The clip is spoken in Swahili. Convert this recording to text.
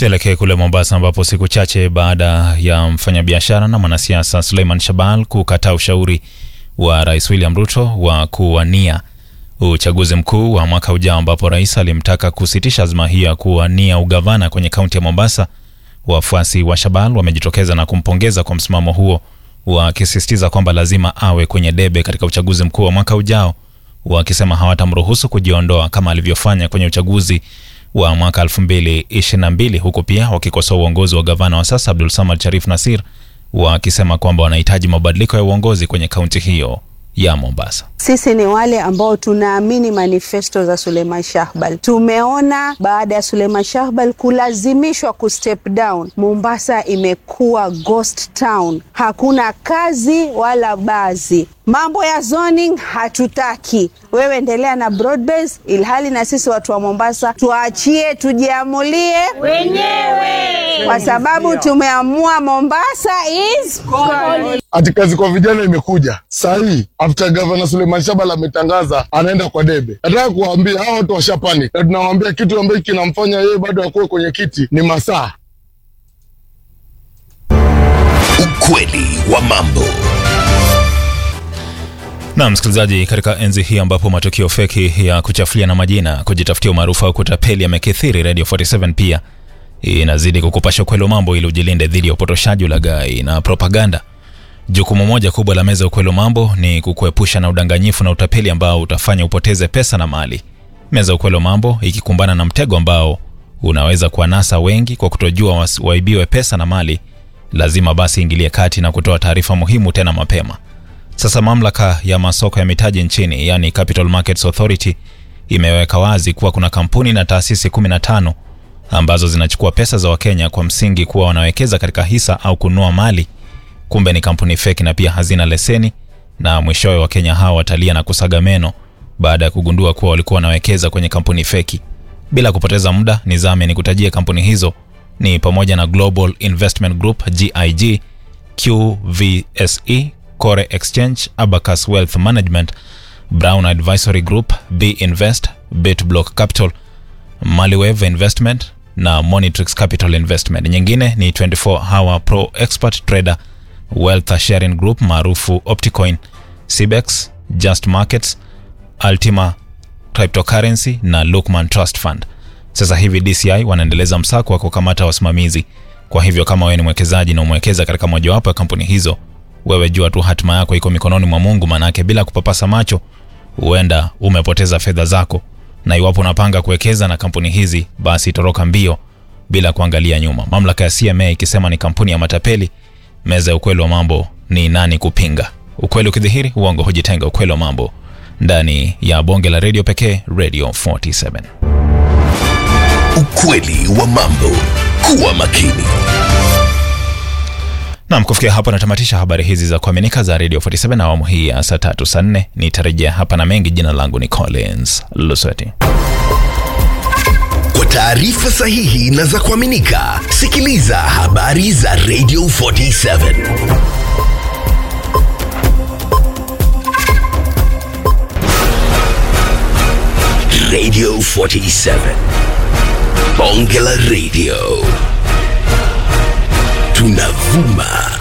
Tuelekee kule Mombasa ambapo siku chache baada ya mfanyabiashara na mwanasiasa Suleiman Shabal kukataa ushauri wa Rais William Ruto wa kuwania uchaguzi mkuu wa mwaka ujao, ambapo rais alimtaka kusitisha azma hiyo ya kuwania ugavana kwenye kaunti ya Mombasa, wafuasi wa Shabal wamejitokeza na kumpongeza kwa msimamo huo, wakisisitiza kwamba lazima awe kwenye debe katika uchaguzi mkuu wa mwaka ujao, wakisema hawatamruhusu kujiondoa kama alivyofanya kwenye uchaguzi wa mwaka 2022 huku pia wakikosoa uongozi wa gavana wa sasa Abdul Samad Sharif Nasir wakisema kwamba wanahitaji mabadiliko ya uongozi kwenye kaunti hiyo ya Mombasa. Sisi ni wale ambao tunaamini manifesto za Suleiman Shahbal. Tumeona baada ya Suleiman Shahbal kulazimishwa ku step down, Mombasa imekuwa ghost town, hakuna kazi wala bazi. Mambo ya zoning hatutaki, wewe endelea na broad base, ilhali na sisi watu wa Mombasa tuachie tujiamulie wenyewe, kwa sababu tumeamua Mombasa is Ati kazi kwa vijana imekuja saa hii after governor Suleiman Shabal ametangaza anaenda kwa debe. Nataka kuwaambia hawa watu washapanic, na tunawaambia kitu ambacho kinamfanya yeye bado akuwe kwenye kiti ni masaa. Ukweli wa mambo. Na msikilizaji, katika enzi hii ambapo matukio feki ya kuchafulia na majina, kujitafutia umaarufu au kutapeli yamekithiri, Radio 47 pia inazidi kukupasha ukweli wa mambo ili ujilinde dhidi ya upotoshaji, ulaghai na propaganda. Jukumu moja kubwa la meza ya ukweli wa mambo ni kukuepusha na udanganyifu na utapeli ambao utafanya upoteze pesa na mali. Meza ya ukweli wa mambo ikikumbana na mtego ambao unaweza kuwanasa wengi kwa kutojua wasi- waibiwe pesa na mali, lazima basi ingilie kati na kutoa taarifa muhimu tena mapema. Sasa mamlaka ya masoko ya mitaji nchini, yani Capital Markets Authority, imeweka wazi kuwa kuna kampuni na taasisi 15 ambazo zinachukua pesa za Wakenya kwa msingi kuwa wanawekeza katika hisa au kununua mali kumbe ni kampuni feki na pia hazina leseni, na mwishowe Wakenya hawa watalia na kusaga meno baada ya kugundua kuwa walikuwa wanawekeza kwenye kampuni feki. Bila kupoteza muda, nizame ni kutajia kampuni hizo ni pamoja na Global Investment Group GIG, QVSE, Core Exchange, Abacus Wealth Management, Brown Advisory Group, B Invest, Bitblock Capital, Maliwave Investment na Monitrix Capital Investment. Nyingine ni 24 Hour Pro Expert Trader, Wealth Sharing Group maarufu Opticoin, Cibex, Just Markets, Ultima Cryptocurrency na Lukman Trust Fund. Sasa hivi DCI wanaendeleza msako wa kukamata wasimamizi. Kwa hivyo kama wewe ni mwekezaji na umewekeza katika mojawapo ya kampuni hizo, wewe jua tu hatima yako iko mikononi mwa Mungu, manake bila kupapasa macho huenda umepoteza fedha zako. Na iwapo unapanga kuwekeza na kampuni hizi, basi toroka mbio bila kuangalia nyuma. Mamlaka ya CMA ikisema ni kampuni ya matapeli, meza ya ukweli wa mambo ni nani kupinga? Ukweli ukidhihiri, uongo hujitenga. Ukweli wa mambo ndani ya bonge la redio pekee, Radio 47. Ukweli wa mambo. Kuwa makini. Nam, kufikia hapo natamatisha habari hizi za kuaminika za Radio 47 na awamu hii ya saa tatu saa nne. Nitarejea hapa na mengi. Jina langu ni Collins Lusweti. Kwa taarifa sahihi na za kuaminika, sikiliza habari za Radio 47. Radio 47. Bonge la Radio. Tunavuma